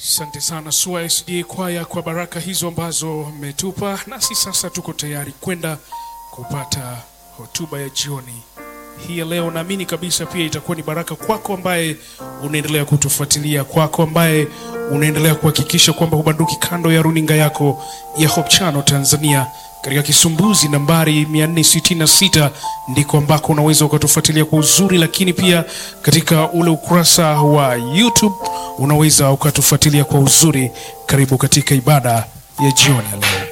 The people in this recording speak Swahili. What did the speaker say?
Asante sana SUA SDA kwaya kwa baraka hizo ambazo mmetupa, nasi sasa tuko tayari kwenda kupata hotuba ya jioni hii ya leo. Naamini kabisa pia itakuwa ni baraka kwako ambaye unaendelea kutufuatilia, kwako ambaye unaendelea kuhakikisha kwamba hubanduki kando ya runinga yako ya Hope Channel Tanzania katika kisumbuzi nambari 466 ndiko ambako unaweza ukatufuatilia kwa uzuri, lakini pia katika ule ukurasa wa YouTube unaweza ukatufuatilia kwa uzuri. Karibu katika ibada ya jioni ya leo.